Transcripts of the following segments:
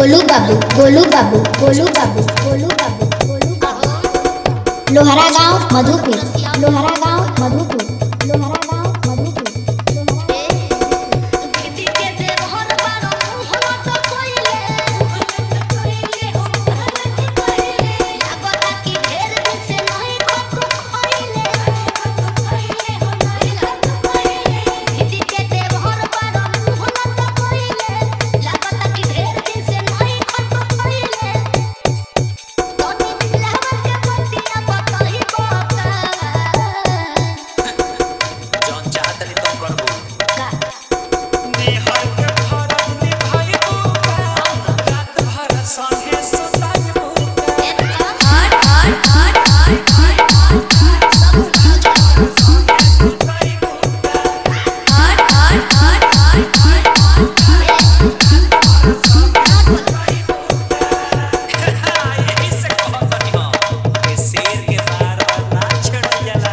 गोलू बाबू गोलू बाबू गोलू बाबू गोलू बाबू गोलू बाबू लोहरा गांव मधुपुर लोहरा गांव मधुपुर लोहरा गांव मधुपुर दीदी के देवहर बारो मुहवा तो कोइले कोइले हो कोइले लागता कि ढेर दिन से नहीं खतरो खोइले खोइले हो नहीं लागता कोइले दीदी के देवहर बारो मुहवा तो कोइले लागता कि ढेर दिन से नहीं खतरो खोइले तोनी दिलवा के पतिया बताई कोका जौन चाहत रही तुम करबो का निहर के फरज निभाइबो रात भर संगे सुताइबो यही से कहत हनी हम कि शेर के मार ना छेड़ जाला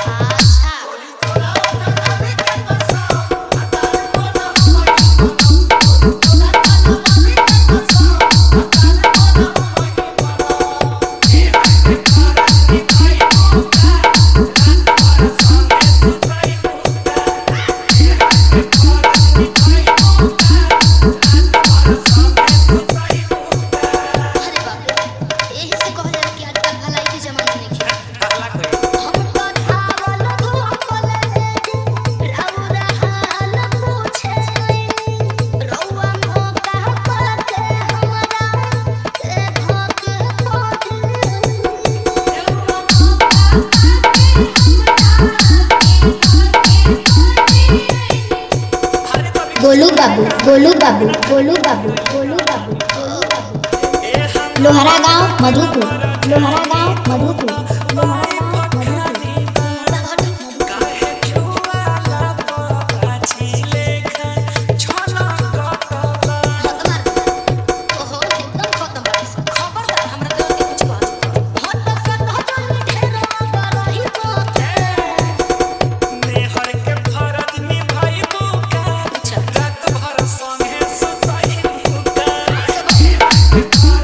कहला कोई अरे तो अभी गोलू बाबू गोलू बाबू गोलू बाबू गोलू बाबू गोलू बाबू ए हम लोहरा गांव मधुपुर लोहरा गांव मधुपुर लोहरा गांव मधुपुर काहे छुआला पाछी लेखा छलकतला नेहर के फरज निभाइबो का रात भर संगे सुताइबो का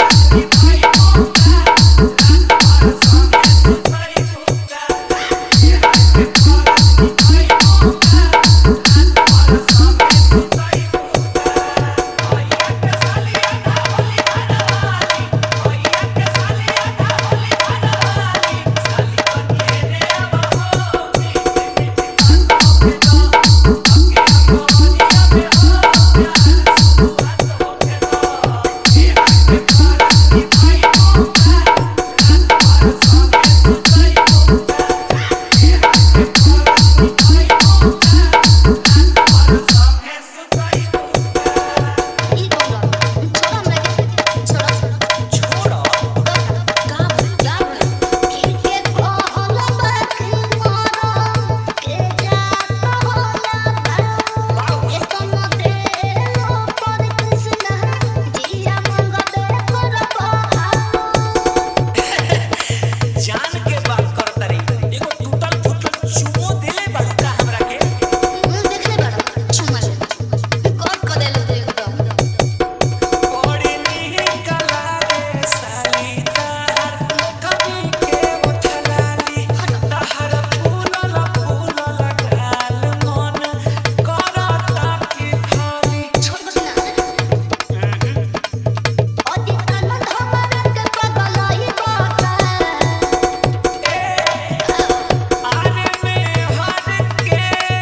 छोड़ो जान के बात करतरी एगो टूटल फूटल चुमो देले बाड़ू का हमरा के बड़ी निक लागे साली तार कभी के उठलाली तहर फूलल फूलल गाल मन करता की खाली आरे में हर के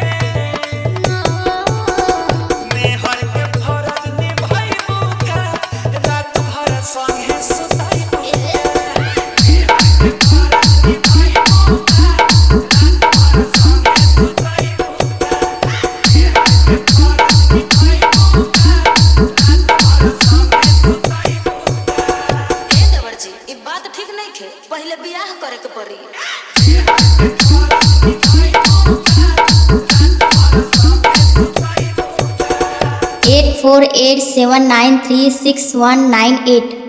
मेहर के फरज निभाइबो का रात भर संगे सुताइबो बात ठीक नहीं खे पहले बियाह करे के पड़ी eight four eight seven nine three six one nine at